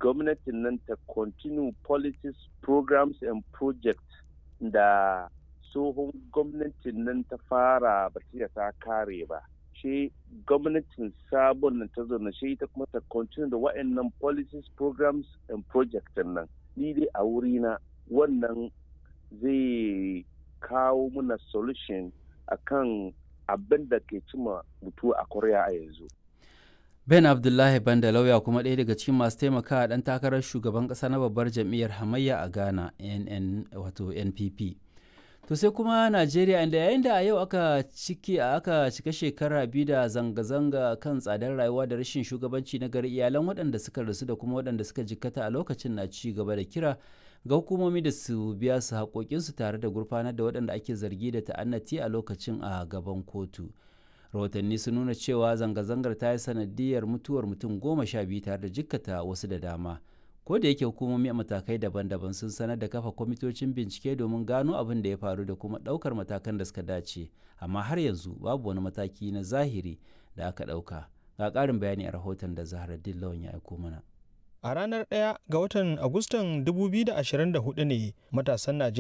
gwamnatin nan ta continue policies programs and projects da tsohon gwamnatin nan ta fara ba ta kare ba shi gwamnatin sabon nan ta zauna shi ita kuma ta continue da wa'annan policies programs and projects nan ni dai a wurina wannan zai kawo muna solution akan abin da ke cima mutu a korea a yanzu ben abdullahi banda lauya kuma ɗaya daga cikin masu taimakawa ɗan takarar shugaban ƙasa na babbar jam'iyyar hamayya a ghana nn wato npp to sai kuma najeriya inda yayin da a yau aka ciki aka cika shekara biyu da zanga-zanga kan tsadar rayuwa da rashin shugabanci na gari iyalan waɗanda suka rasu da kuma waɗanda suka jikkata a lokacin na ci gaba da kira ga hukumomi da su biya su haƙoƙinsu tare da gurfanar da waɗanda ake zargi da ta'annati a lokacin a gaban kotu rahotanni sun nuna cewa zanga-zangar ta yi sanadiyar mutuwar mutum goma sha biyu tare da jikkata wasu da dama ko da yake hukumomi a matakai daban-daban sun sanar da kafa kwamitocin bincike domin gano abin da ya faru da kuma ɗaukar matakan da suka dace amma har yanzu babu wani mataki na zahiri da aka ɗauka ga ƙarin bayani a rahoton da zahra lawan ya aiko mana a ranar 1 ga watan agustan 2024 ne matasan najeriya